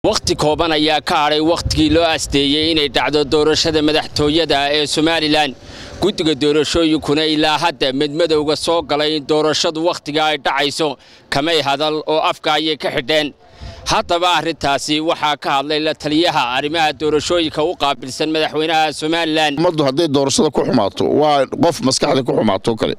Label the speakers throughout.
Speaker 1: wakhti kooban ayaa ka hadhay wakhtigii loo asteeyey inay dhacdo doorashada madaxtooyada ee somalilan guddiga doorashooyinkuna ilaa hadda medmadowga soo galay in doorashadu wakhtiga ay dhacayso kamay hadal oo afka ayay ka xidheen haddaba arrintaasi waxaa ka hadlay la taliyaha arrimaha doorashooyinka u qaabilsan madaxweynaha somalilan
Speaker 2: ummaddu hadday doorashada ku xumaato waa qof maskaxda ku xumaato kale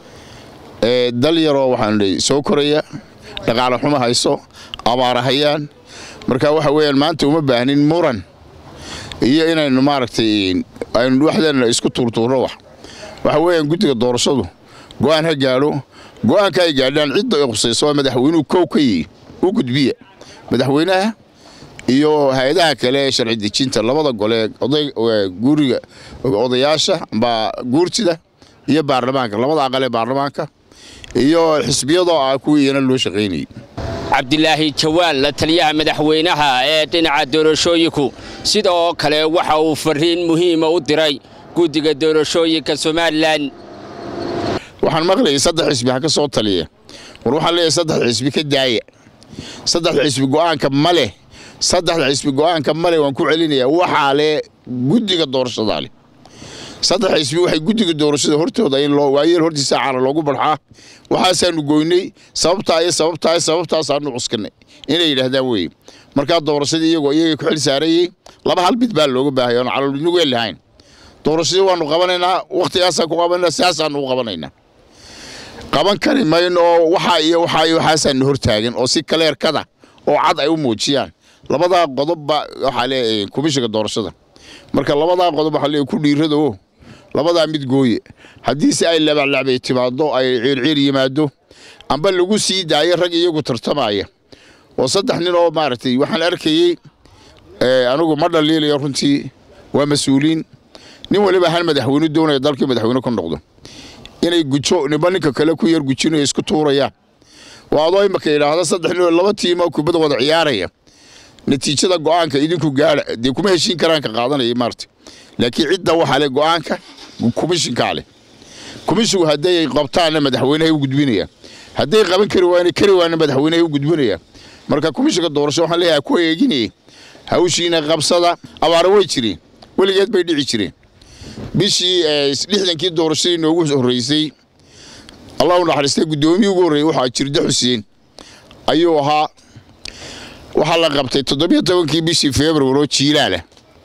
Speaker 2: dal yaroo waxaan soo koraya dhaqaale xumo hayso abaara hayaan marka waxa weeyaan maanta uma baahnin muran iyo inaynu maaragtay aynu waxdeena isku tuurtuurno wax waxa weeyaan guddiga doorashadu go'aan ha gaadho go'aanka ay gaadhaan cidda ay khusayso waa madaxweynuhu kow ka yihi u gudbiya madaxweynaha iyo hay-adaha kale ee sharci dejinta labada gole guriga odayaasha amba guurtida iyo baarlamaanka labada aqal ee baarlamaanka iyo xisbiyadoo ah kuwii iyana loo shaqaynayay
Speaker 1: cabdilaahi jawaan la taliyaha madaxweynaha ee dhinaca doorashooyinku sida oo kale waxa uu fariin muhiima u diray guddiga doorashooyinka somalilan
Speaker 2: waxaan maqlayay saddex xisbi ha ka soo taliya war waxaan leeyahay saddex xisbi ka daaya saddexda xisbi go'aanka ma leh saddexda xisbi go'aanka ma leh waan ku celinayaa waxaa leh guddiga doorashadaa leh saddex xisbi waxay guddiga doorashada hortooda in loo waayeel hortiisa caana loogu barxaa waxaasaanu goynay sababtaa iyo sababtaa iyo sababtaasaanu cuskanay inay yidhaahdaan weeye markaa doorashadii iyagoo iyagay ku xil saarayey laba hal mid baa looga baahaya oon calolnigu lahayn doorashadii waanu qabanaynaa wakhtigaasaan ku qabanaynaa sidaasaanu u qabanaynaa qaban kari mayno oo waxaa iyo waxaa iyo waxaasaanu hortaagan oo si kaleerkada oo cad ay u muujiyaan labadaa qodobba waxaa leeyahay komishiga doorashada marka labadaa qodob waxaa leeyahay ku dhiirada oo labadaa mid gooye haddiise ay labaclacbay timaaddo ay ciirciir yimaado amba lagu sii daayo rag iyagu tartamaya oo saddex nin oo maaragtay waxaan arkayey anigu ma dhaliilayo runtii waa mas-uuliin nin waliba hal madaxweyne doonaya dalkii madaxweyne ku noqdo inay gujo niba ninka kale ku yar gujinayo isku tuurayaan waa adoo imaka yidhaahda saddex nin oo laba tiimoo kubadda wada ciyaaraya natiijada go'aanka idinku gaadha dee kuma heshiin karaan ka qaadanaya maarta laakiin cidda waxaa leh go'aanka komishinkaa leh komishinku hadday qabtaanna madaxweynehay u gudbinayaan hadday qaban kari waana kari waana madaxweynehay u gudbinayaan marka komishinka doorasho waxaan leeyahay ku eeginayay hawshiina qabsada abaara way jireen weligeed bay dhici jireen bishii lixdankii doorashadii noogu horreysay allah u naxariistay guddoomiyii ugu horreeyey waxaa jirda xuseen ayuu ahaa waxaa la qabtay toddobiyo tobankii bishii februar oo jiilaalah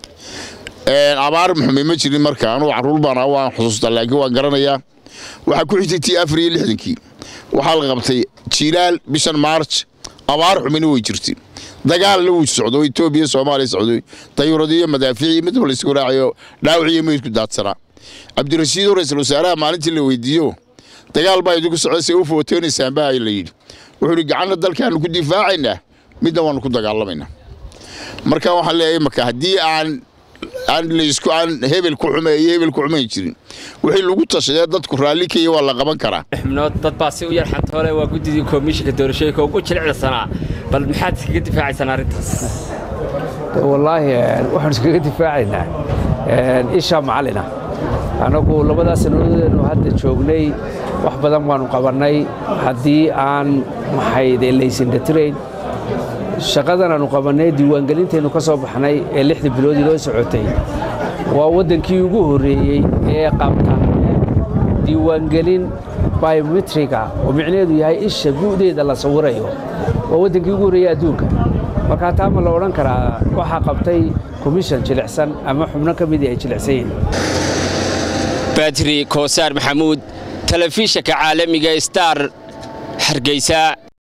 Speaker 2: abaar muxume ma jirin marka anugu carruur baan ah waan xusuustaa laakiin waan garanayaa waxaa ku xigtay tii afar iyo lixdankii waxaa la qabtay jiilaal bishan maarj abaar xumina way jirtay dagaalna wuu socdo etoobiya soomaaliya socday dayuuradiyo madaafiici midba la isku raacayo dhaawiciyo meydku daadsanaa cabdirashiid oo ra-iisul wasaaraha maalintii la weydiiyo dagaal baa idinku socda see u footeynaysaan baa la yidhi wuxuu ihi gacanna dalkaanu ku difaacaynaa midna waanu ku dagaalamaynaa marka waxaan leeyahay imaka haddii aan aan laysku aan hebel ku xume iyo hebel ku xumayn jirin wixii lagu tashadee dadku raalli kaya waa la qaban karaa
Speaker 1: xubnood dad baa si u yar xantoole waa guddidii komishinka doorashooyinka ugu jilicsanaa bal maxaad iskaga difaacaysaan arrintaas
Speaker 3: wallaahi waxaan iskaga difaacaynaa isha macalina annagu labadaa sannadoodeennu hadda joognay wax badan baanu qabannay haddii aan maxayde laysindatirayn shaqadan aanu qabannay diiwaangelintaynu ka soo baxnay ee lixda biloodii loo socotay waa waddankii ugu horreeyey ee qabta diiwaangelin biometriga oo micnaheedu yahay isha gu'deeda la sawirayo waa waddankii ugu horreeyey adduunka markaa taa ma la odhan karaa waxaa qabtay komishan jilicsan ama xubno ka midii ay jilicsan yihin
Speaker 1: badri koosaar maxamuud telefishanka caalamiga star hargeysa